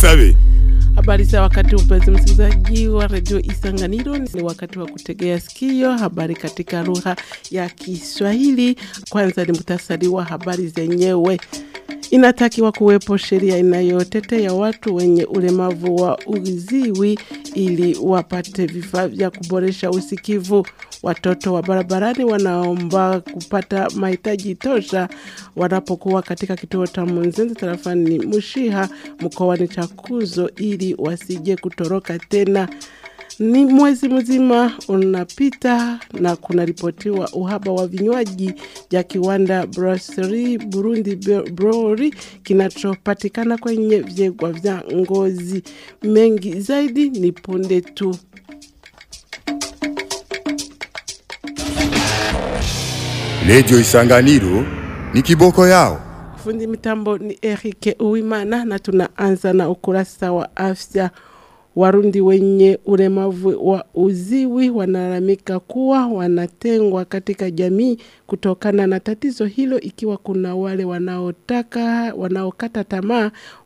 dusabe Habari za wakati mpenzi msikilizaji wa redio Isanganiro, ni wakati wa kutegea sikio habari katika lugha ya Kiswahili. Kwanza ni muhtasari wa habari zenyewe. Inatakiwa kuwepo sheria inayotetea watu wenye ulemavu wa uziwi ili wapate vifaa vya kuboresha usikivu. Watoto wa barabarani wanaomba kupata mahitaji tosha wanapokuwa katika kituo cha Munzenze tarafani Mushiha mkoani Chakuzo ili wasije kutoroka tena. Ni mwezi mzima unapita na kunaripotiwa uhaba wa vinywaji vya kiwanda Brasserie Burundi Brewery kinachopatikana kwenye vyegwa vya Ngozi. Mengi zaidi ni punde tu. redio isanganiro ni kiboko yao Fundi mitambo ni Eric Uwimana na tunaanza na ukurasa wa afya. Warundi wenye ulemavu wa uziwi wanalalamika kuwa wanatengwa katika jamii kutokana na tatizo hilo, ikiwa kuna wale wanaotaka wanaokata tamaa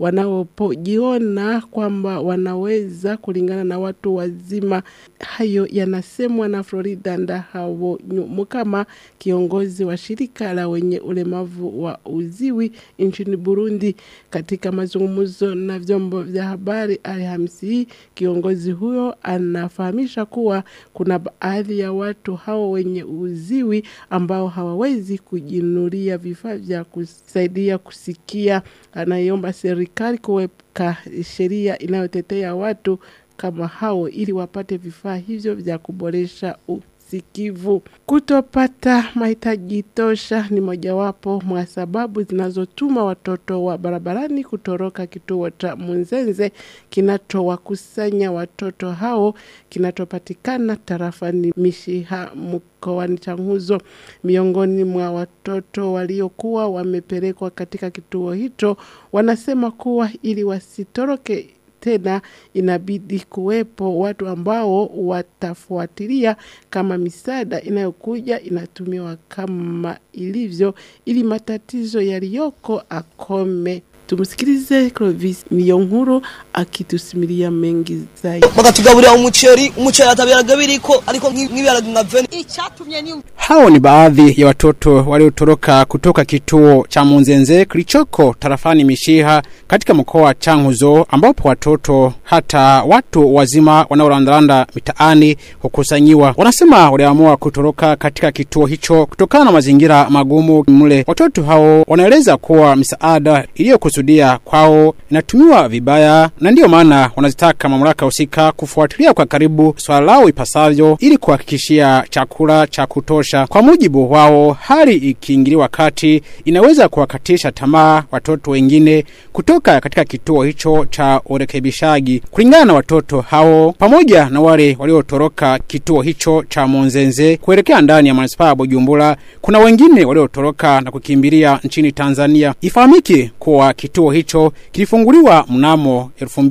wanaojiona kwamba wanaweza kulingana na watu wazima. Hayo yanasemwa na Florida Ndahabo Mukama, kiongozi wa shirika la wenye ulemavu wa uziwi nchini Burundi. Katika mazungumzo na vyombo vya habari Alhamisi hii, kiongozi huyo anafahamisha kuwa kuna baadhi ya watu hao wenye uziwi ambao hawawezi kujinunulia vifaa vya kusaidia kusikia. Anaiomba serikali kuweka sheria inayotetea watu kama hao ili wapate vifaa hivyo vya kuboresha usikivu. Kutopata mahitaji tosha ni mojawapo mwa sababu zinazotuma watoto wa barabarani kutoroka kituo cha Munzenze kinachowakusanya watoto hao kinachopatikana tarafani Mishiha mkoani Changuzo. Miongoni mwa watoto waliokuwa wamepelekwa katika kituo hicho wanasema kuwa ili wasitoroke tena inabidi kuwepo watu ambao watafuatilia kama misaada inayokuja inatumiwa kama ilivyo, ili matatizo yaliyoko akome. Tumsikilize Clovis Niyonkuru akitusimulia mengi zaidi. bakatugaburira umuceri umuceri atabiraga biriko ariko nk'ibiharage nka veni Ichatumye ni Hao ni baadhi ya watoto waliotoroka kutoka kituo cha Munzenze kilichoko tarafani Mishiha katika mkoa wa Changuzo, ambapo watoto hata watu wazima wanaorandaranda mitaani hukusanyiwa. Wanasema waliamua kutoroka katika kituo hicho kutokana na mazingira magumu mle. Watoto hao wanaeleza kuwa misaada iliyokusudia kwao inatumiwa vibaya, na ndiyo maana wanazitaka mamlaka husika kufuatilia kwa karibu swala lao ipasavyo ili kuhakikishia chakula cha kutosha. Kwa mujibu wao, hali ikiingiliwa kati inaweza kuwakatisha tamaa watoto wengine kutoka katika kituo hicho cha urekebishaji. Kulingana na watoto hao pamoja na wale waliotoroka kituo hicho cha Monzenze kuelekea ndani ya manispaa ya Bujumbura, kuna wengine waliotoroka na kukimbilia nchini Tanzania. Ifahamike kuwa kituo hicho kilifunguliwa mnamo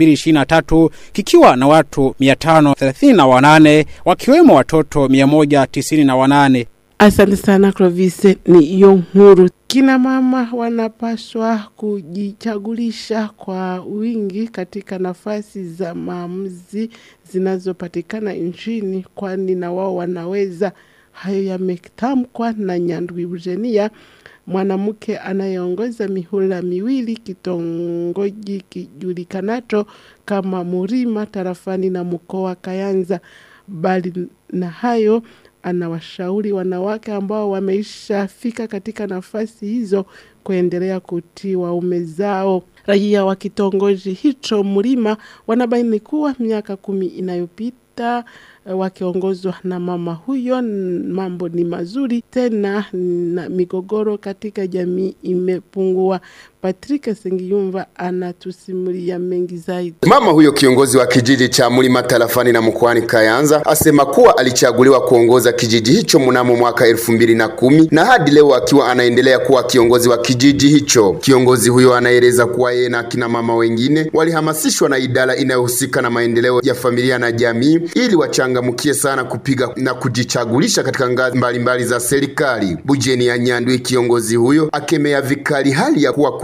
2023 kikiwa na watu 538 wakiwemo watoto 198. Asante sana Clovis ni Yonkuru. Kina mama wanapaswa kujichagulisha kwa wingi katika nafasi za maamuzi zinazopatikana nchini, kwani na wao wanaweza. Hayo yametamkwa na Nyandwi Eugenia, mwanamke anayeongoza mihula miwili kitongoji kijulikanacho kama Murima tarafani na mkoa Kayanza. Bali na hayo anawashauri wanawake ambao wameishafika katika nafasi hizo kuendelea kutii waume zao. Raia wa kitongoji hicho Mlima wanabaini kuwa miaka kumi inayopita eh, wakiongozwa na mama huyo, n- mambo ni mazuri tena na migogoro katika jamii imepungua. Patrick Sengiyumva anatusimulia mengi zaidi. Mama huyo kiongozi wa kijiji cha Mlima tarafani na mkoani Kayanza asema kuwa alichaguliwa kuongoza kijiji hicho mnamo mwaka elfu mbili na kumi na hadi leo akiwa anaendelea kuwa kiongozi wa kijiji hicho. Kiongozi huyo anaeleza kuwa yeye na akina mama wengine walihamasishwa na idara inayohusika na maendeleo ya familia na jamii ili wachangamkie sana kupiga na kujichagulisha katika ngazi mbalimbali za serikali. Bujeni ya Nyandwi, kiongozi huyo akemea vikali hali ya kuwa kuna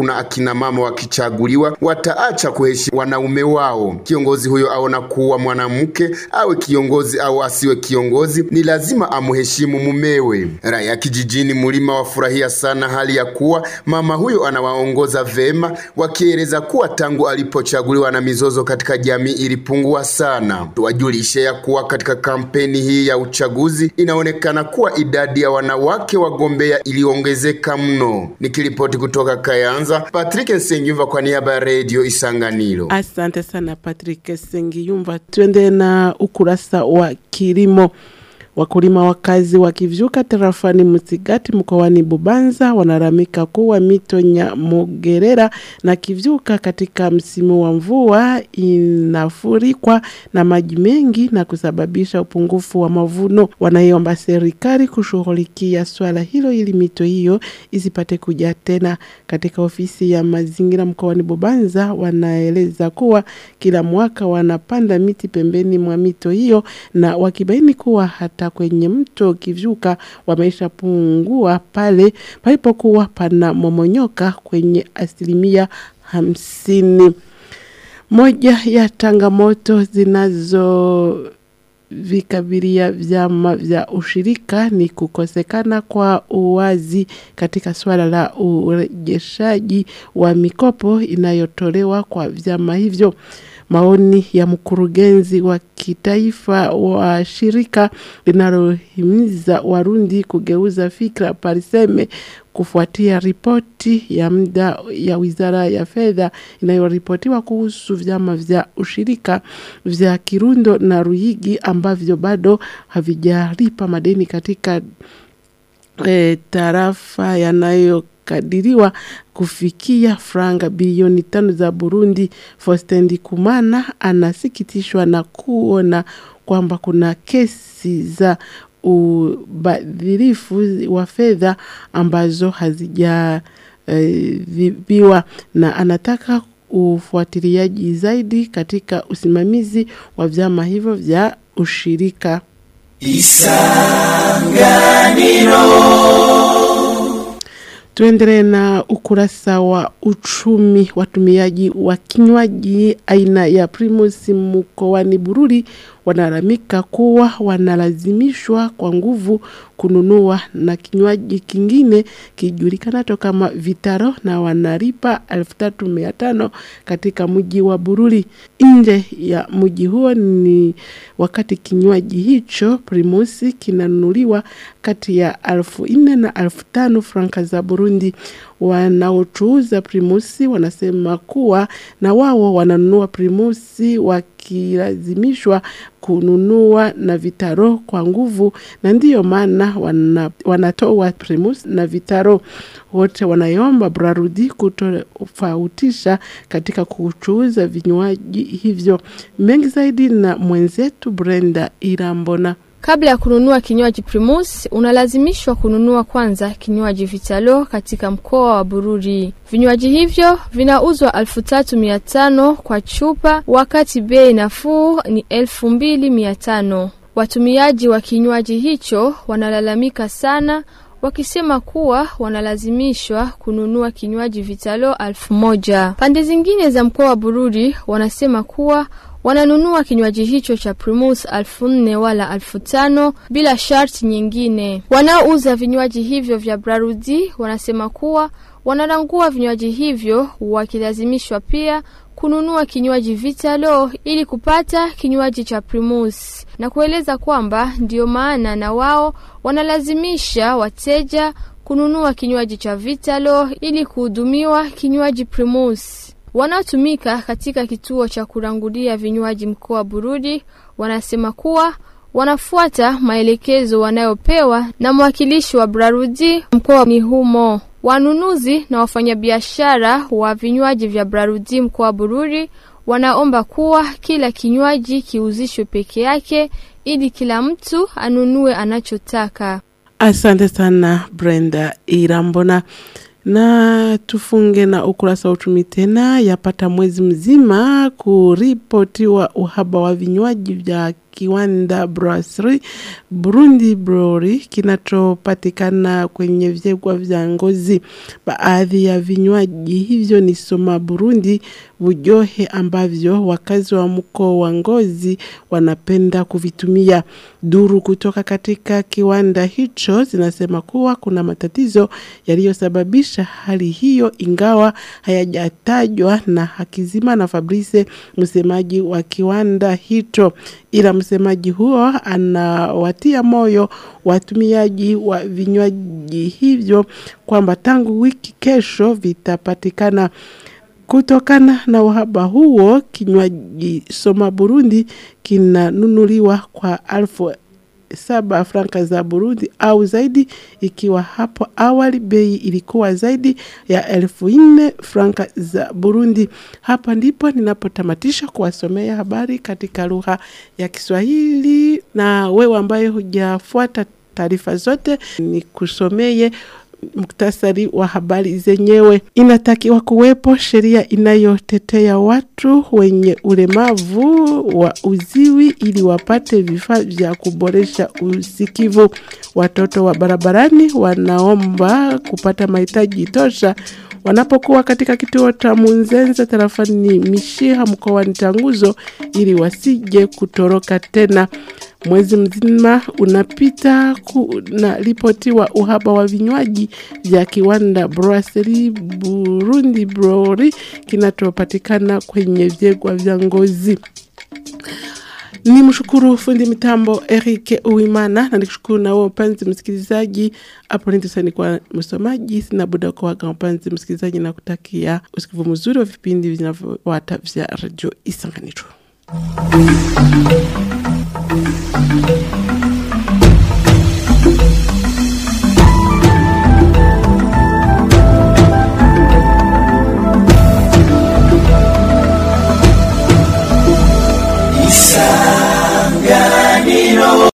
kuna akina mama wakichaguliwa wataacha kuheshimu wanaume wao. Kiongozi huyo aona kuwa mwanamke awe kiongozi au asiwe kiongozi, ni lazima amheshimu mumewe. Raia kijijini Mulima wafurahia sana hali ya kuwa mama huyo anawaongoza vema, wakieleza kuwa tangu alipochaguliwa na mizozo katika jamii ilipungua sana. Tuwajulishe ya kuwa katika kampeni hii ya uchaguzi inaonekana kuwa idadi ya wanawake wagombea iliongezeka mno. Nikiripoti kutoka Kayanza, Patrick Nsengiyumva kwa niaba ya Radio Isanganiro. Asante sana Patrick Sengiyumva. Twende na ukurasa wa kilimo. Wakulima wakazi wa Kivyuka tarafani Msigati mkoani Bubanza wanaramika kuwa mito Nyamugerera na Kivyuka katika msimu wa mvua inafurikwa na maji mengi na kusababisha upungufu wa mavuno. Wanaiomba serikali kushughulikia swala hilo ili mito hiyo isipate kujaa tena. Katika ofisi ya mazingira mkoani Bubanza wanaeleza kuwa kila mwaka wanapanda miti pembeni mwa mito hiyo na wakibaini kuwa hata kwenye mto Kivyuka wameisha pungua pale palipokuwa pana momonyoka kwenye asilimia hamsini. Moja ya changamoto zinazo vikabilia vyama vya ushirika ni kukosekana kwa uwazi katika swala la urejeshaji wa mikopo inayotolewa kwa vyama hivyo. Maoni ya mkurugenzi wa kitaifa wa shirika linalohimiza Warundi kugeuza fikra Pariseme kufuatia ripoti ya muda ya Wizara ya Fedha inayoripotiwa kuhusu vyama vya ushirika vya Kirundo na Ruigi ambavyo bado havijalipa madeni katika e, tarafa yanayo kadiriwa kufikia franga bilioni tano za Burundi. Faustin Ndikumana anasikitishwa na kuona kwamba kuna kesi za ubadhirifu wa fedha ambazo hazijavibiwa e, na anataka ufuatiliaji zaidi katika usimamizi wa vyama hivyo vya ushirika. Tuendelee na ukurasa wa uchumi. Watumiaji wa kinywaji aina ya Primus mkoani Bururi wanalalamika kuwa wanalazimishwa kwa nguvu kununua na kinywaji kingine kijulikanacho kama Vitaro na wanalipa elfu tatu mia tano katika mji wa Bururi. Nje ya mji huo ni wakati kinywaji hicho Primus kinanunuliwa kati ya elfu nne na elfu tano franka za Burundi. Wanaochuuza Primusi wanasema kuwa na wao wananunua Primusi wakilazimishwa kununua na vitaro kwa nguvu, na ndiyo maana wana, wanatoa Primus na vitaro. Wote wanaiomba Brarudi kutofautisha katika kuchuuza vinywaji hivyo. Mengi zaidi na mwenzetu Brenda Irambona. Kabla ya kununua kinywaji Primus, unalazimishwa kununua kwanza kinywaji Vitalo katika mkoa wa Bururi. Vinywaji hivyo vinauzwa elfu tatu mia tano kwa chupa, wakati bei nafuu ni elfu mbili mia tano. Watumiaji wa kinywaji hicho wanalalamika sana wakisema kuwa wanalazimishwa kununua kinywaji Vitalo elfu moja. Pande zingine za mkoa wa Bururi wanasema kuwa wananunua kinywaji hicho cha Primus elfu nne wala elfu tano bila sharti nyingine. Wanaouza vinywaji hivyo vya Brarudi wanasema kuwa wanarangua vinywaji hivyo wakilazimishwa pia kununua kinywaji Vitalo ili kupata kinywaji cha Primus na kueleza kwamba ndiyo maana na wao wanalazimisha wateja kununua kinywaji cha Vitalo ili kuhudumiwa kinywaji Primus. Wanaotumika katika kituo cha kurangulia vinywaji mkoa wa Bururi wanasema kuwa wanafuata maelekezo wanayopewa na mwakilishi wa Brarudi mkoani humo. Wanunuzi na wafanyabiashara wa vinywaji vya Brarudi mkoa wa Bururi wanaomba kuwa kila kinywaji kiuzishwe peke yake ili kila mtu anunue anachotaka. Asante sana Brenda Irambona na tufunge na ukurasa wa uchumi tena. Yapata mwezi mzima kuripotiwa uhaba wa vinywaji vya kiwanda brasserie Burundi Brewery kinachopatikana kwenye vyegwa vya Ngozi. Baadhi ya vinywaji hivyo ni Soma Burundi, Bujohe ambavyo wakazi wa mkoa wa Ngozi wanapenda kuvitumia. Duru kutoka katika kiwanda hicho zinasema kuwa kuna matatizo yaliyosababisha hali hiyo, ingawa hayajatajwa na Hakizima na Fabrice, msemaji wa kiwanda hicho, ila msemaji huo anawatia moyo watumiaji wa vinywaji hivyo kwamba tangu wiki kesho vitapatikana. Kutokana na uhaba huo, kinywaji Soma Burundi kinanunuliwa kwa alfu saba franka za Burundi au zaidi, ikiwa hapo awali bei ilikuwa zaidi ya elfu nne franka za Burundi. Hapa ndipo ninapotamatisha kuwasomea habari katika lugha ya Kiswahili, na wewe ambaye hujafuata taarifa zote, ni kusomeye muktasari wa habari zenyewe. Inatakiwa kuwepo sheria inayotetea watu wenye ulemavu wa uziwi ili wapate vifaa vya kuboresha usikivu. Watoto wa barabarani wanaomba kupata mahitaji tosha wanapokuwa katika kituo cha Munzenze tarafani Mishiha mkoani Changuzo ili wasije kutoroka tena. Mwezi mzima unapita kunaripotiwa uhaba wa vinywaji vya kiwanda Brasserie Burundi Brewery kinachopatikana kwenye vyegwa vya Ngozi. Ni mshukuru fundi mitambo Eric Uimana na nikushukuru na wewe mpenzi msikilizaji. Hapo ndio kwa msomaji, sina buda kwa waga mpenzi msikilizaji, na kutakia usikivu mzuri wa vipindi vinavyofuata vya Radio Isanganiro.